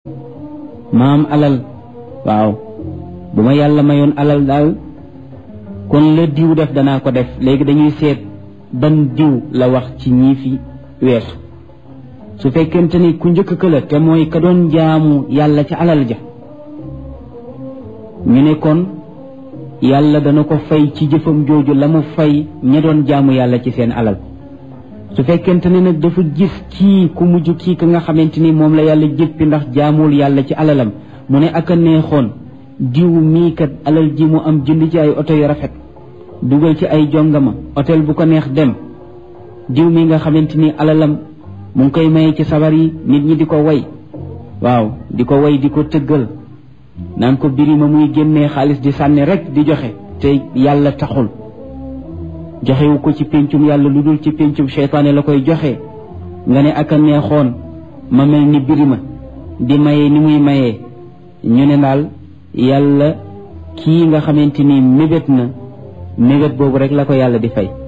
ma am alal waaw bu ma yàlla mayoon alal daal kon la diw def danaa ko def léegi dañuy seet ban diw la wax ci ñii fi weesu su fekkente ni ku njëkk ka la te mooy ka doon jaamu yàlla ca alal ja ñu ne kon yàlla dana ko fay ci jëfam jooju la mu fay ña doon jaamu yàlla ci seen alal su fekkente ne nag dafa gis kii ku mujj kii ka nga xamante ni moom la yàlla jëppi ndax jaamul yàlla ci alalam mu ne ak a neexoon diw mii kat alal ji mu am jënd ci ay oto yu rafet dugal ci ay jongama hôtel bu ko neex dem diw mi nga xamante ni alalam mu ngi koy maye ci sabar yi nit ñi di ko way waaw di ko way di ko tëggal naan ko birima muy génnee xaalis di sànni rek di joxe te yàlla taxul joxewu ko ci péncum yàlla lu dul ci péncum seytaane la koy joxe nga ne ak a neexoon ma mel ni birima di maye ni muy mayee ñu ne daal yàlla kii nga xamante ni mébét na mébét boobu rek la ko yàlla di fay